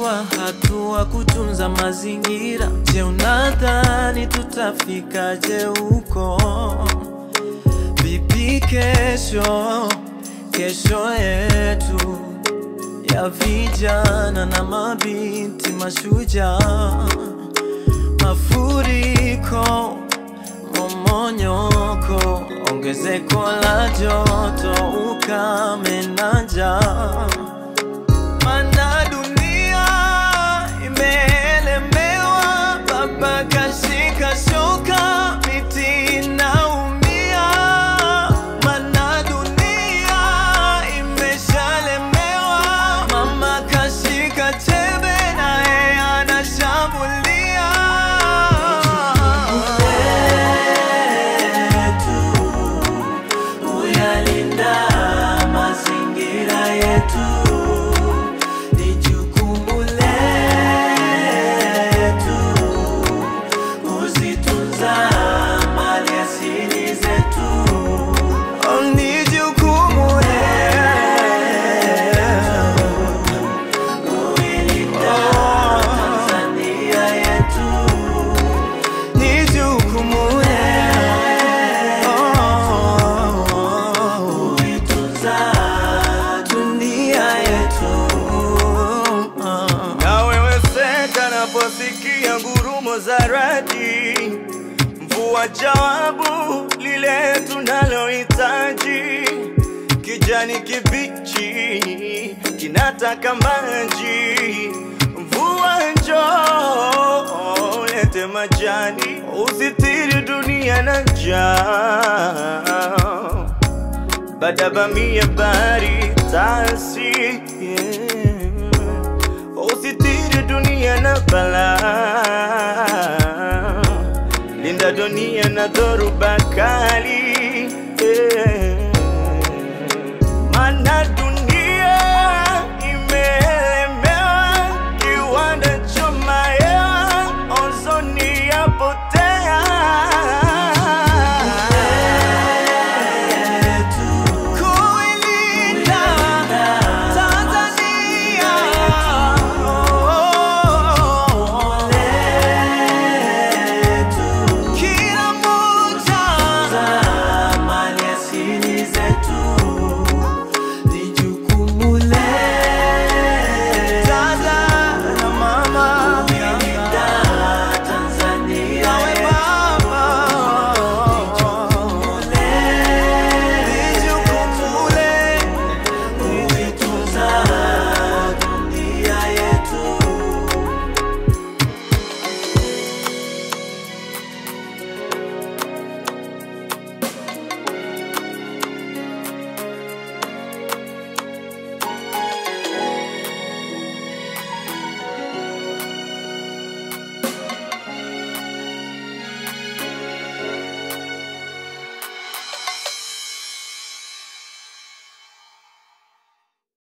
Chukua hatua kutunza mazingira. Je, unadhani tutafikaje huko? Vipi kesho, kesho yetu ya vijana na mabinti mashujaa? Mafuriko, momonyoko, ongezeko la joto, ukame na njaa. Mana dunia imeelemewa, baba kashika shoka, miti inaumia. Mana dunia imeshalemewa, mama kashika chembe, naye anashambulia. Kuyalinda mazingira yetu ni jukumu letu, kuzitunza mali asili zetu Oh, ni jukumu letu kuilinda Tanzania yetu ni jukumu letu kuitunza dunia yetu. Naweweseka naposikia ngurumo za radi, mvua jawabu lile tunalohitaji. Kijani kibichi kinataka maji, mvua njoo lete majani, usitiri dunia na njaa badabamia bari tasi yeah. usitiri dunia na bala linda dunia na dhoruba kali